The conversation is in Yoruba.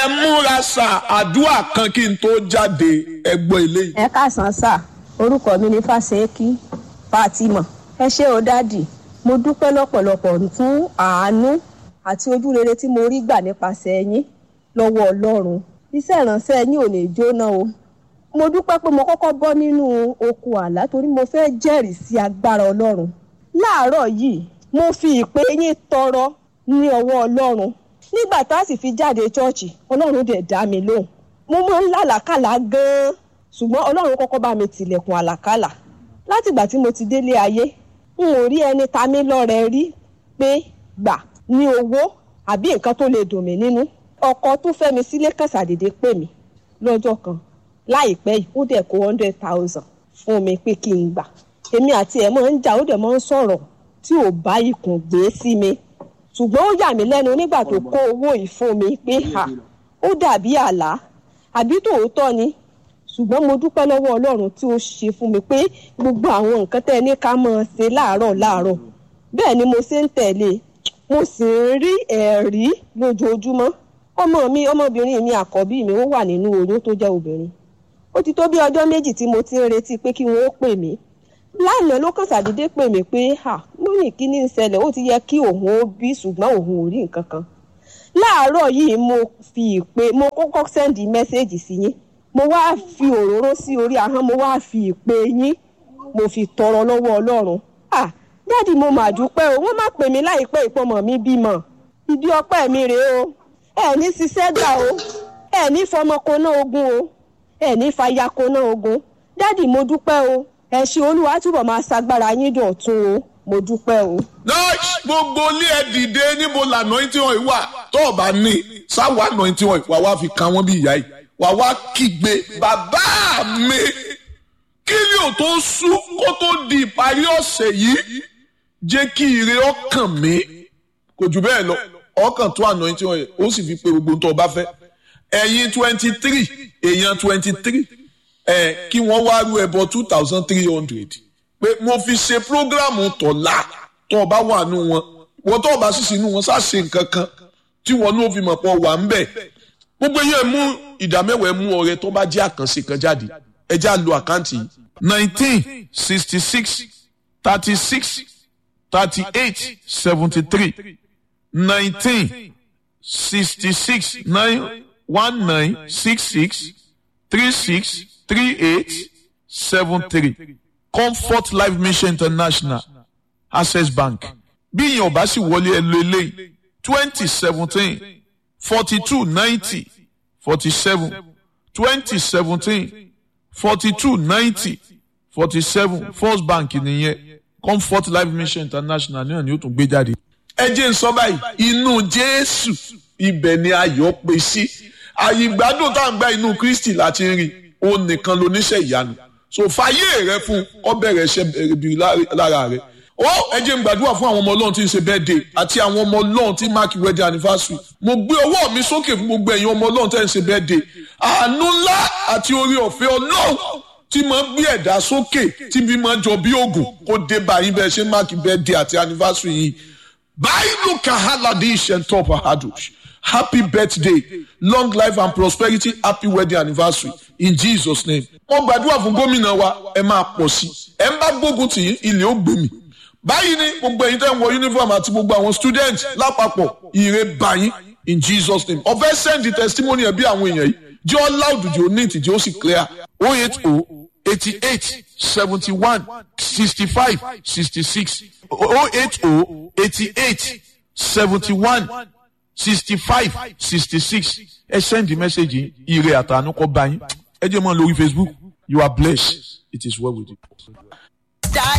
ẹ múra sà àdúrà kan kí n tó jáde ẹ gbọ́ eléyìí. ẹ káàsán sà orúkọ mi ni fásẹ́kì fatima ẹ ṣé o dádì mo dúpẹ́ lọ́pọ̀lọpọ̀ fún àánú àti ojú rere tí mo rí gbà nípasẹ̀ yín lọ́wọ́ ọlọ́run iṣẹ́ ìránṣẹ́ yín ò ní jóná o mo dúpẹ́ pé mo kọ́kọ́ bọ́ nínú oko àlá torí mo fẹ́ jẹ́rìí sí agbára ọlọ́run láàárọ̀ yìí mo fi ìpè yín tọrọ ní ọwọ́ ọlọ́run nígbà tá a sì fi jáde ṣọ́ọ̀ṣì ọlọ́run dẹ̀ dá mi lóhùn mo máa ń lálàkàlà gan-an ṣùgbọ́n ọlọ́run kọ́kọ́ bá mi tilẹ̀kùn àlàkàlà látìgbà tí mo ti délé ayé n ò rí ẹni ta mí lọ́rẹ rí pé gbà ní owó àbí nǹkan tó lè dùn mí nínú ọkọ tó fẹ́ mi sílé kan ṣàdédé pè mí lọ́jọ́ kan láìpẹ́ yìí ó dẹ̀ kó hundred thousand fún mi pé kí n gbà èmi àti ẹ̀ máa ń jà ó dẹ̀ máa ń sọ̀rọ̀ tí ò bá ikùn gbé sí mi ṣùgbọ́n ó yà mí lẹ́nu nígbà tó kó owó yìí fún mi pé ha ó dàbí àlá àbí tòótọ́ ni ṣùgbọ́n mo dúpẹ́ lọ́wọ́ ọlọ́run tí ó ṣe fún mi pé gbogbo àwọn nǹkan tẹ́ ẹ ní ká máa ṣe láàárọ̀ láàárọ̀ bẹ́ẹ̀ ni mo ṣe ń tẹ̀lé mo sì ń rí ẹ̀rí lójoojúmọ́ ọmọ mi ọmọbìnrin mi àkọ́bí mi ó wà nínú oyún tó jẹ́ obìnrin ó ti tó bí ọjọ́ méjì tí mo ti ń retí pé kí wọ́n ó pè mí lánàá ló kàn ṣàdédé pè mí pé ha mo ní kí ní ìṣẹ̀lẹ̀ ó ti yẹ kí òun ó bí ṣùgbọ́n òun ò rí nǹkan kan láàárọ̀ yìí mo fi ìpè mo kọ́kọ́ sẹ́ndì mẹ́sẹ́ẹ̀jì sí yín mo wá fi òróró sí orí ahọ́n mo wá fi ìpè yín mo fi tọrọ lọ́wọ́ ọlọ́run ah dáàdì mo mà dúpẹ́ o wọ́n má pè mí láìpẹ́ ìpọ́nmọ̀ mi bímọ ìdí ọpẹ́ mi rèé o ẹ ní ṣiṣẹ́ gbà o ẹ ní fọmọkóná ogun o ẹ ní fàyàkóná ogun dáàdì mo dúpẹ́ o ẹ ṣé olúwa túbọ̀ máa ṣagbára yín dọ̀tun o mo dúpẹ́ o. nọ́ọ̀sì gbogbo ilé ẹ dìde níbo lànà tí wọ́n wà tó o bá ní sáwọ́ àná tí wọ́n wà wá fi kan wọ́n bí ìyá yìí wà wá kígbe bàbá mi kí ni ò tó sú kó tó di ìparí ọ̀sẹ̀ yìí jẹ́ kí ire ọkàn mi kò jù bẹ́ẹ̀ lọ ọkàn tó àná tí wọ́n yẹ ó sì fi pe gbogbo tó o bá fẹ́ ẹ̀yin twenty three èèyàn twenty three ẹ̀ kí wọ́n wá rú ẹbọ two thousand three hundred pé mo fi ṣe prógrámù tọ̀la tó o bá wà nù wọn wọ́n tó o bá sì sínú wọn ṣáà ṣe nǹkan kan tí wọn ní o fi mọ̀ pọ̀ wà ń bẹ̀ gbogbo yẹn mú ìdámẹ́wàá mú ọrẹ tó bá jẹ́ àkànṣe kan jáde ẹ já lo àkáǹtì yìí nineteen sixty six thirty six thirty eight seventy three nineteen sixty six nine one nine six six three six three eight seven three comfort life mission international access bank bí ìyẹn ò bá sì wọlé ẹ lo eléyìí twenty seventeen forty two ninety forty seven twenty seventeen forty two ninety forty seven first bank nìyẹn comfort life mission international náà ni ó tún gbé jáde. ẹ jẹ́ n sọ báyìí inú jésù ibẹ̀ ni ayọ̀ pé sí àyè ìgbádùn tá à ń gba inú kristi láti rí òun nìkan lóníṣẹ́ ìyanu so fàyè rẹ fún ọ bẹ̀rẹ̀ iṣẹ́ bìrì lára rẹ ó ẹ jẹ́ n gbàdúrà fún àwọn ọmọ ọlọ́run tí ń ṣe birthday àti àwọn ọmọ ọlọ́run tí mark wedding anniversary mo gbé ọwọ́ mi sókè fún gbogbo ẹ̀yin ọmọ ọlọ́run tí ń ṣe birthday àánú ńlá àti orí ọ̀fẹ́ ọlọ́run tí máa ń gbé ẹ̀dá sókè tí bí máa ń jọ bí oògùn kó dé báyìí bẹ́ẹ̀ ṣe mark birthday àti anniversary yìí báyìí kahaladi ishentop ahadosh happy birthday long life and prosperity happy wedding anniversary in jesus name. wọ́n gbàdúrà fún gómìnà wa ẹ máa pọ̀ sí ẹ ń bá gbógun tì í ilé ó gbèmí báyìí ni gbogbo ẹ̀yin tẹ́ ń wọ uniform àti gbogbo àwọn student lápapọ̀ ire báyìí in jesus name ọ̀fẹ́ send the testimony ẹ̀ bí àwọn èèyàn yìí jẹ́ ọ́ loud jẹ́ ọ́ neat jẹ́ ó sì clear oh eight oh eighty eight seventy one sixty five sixty six oh eight oh eighty eight seventy one sixty five sixty six ẹ send the message yìí ire àtànú kọ́ báyìí ẹ jẹ́ mọ́ lórí facebook you are blessed it is well with you.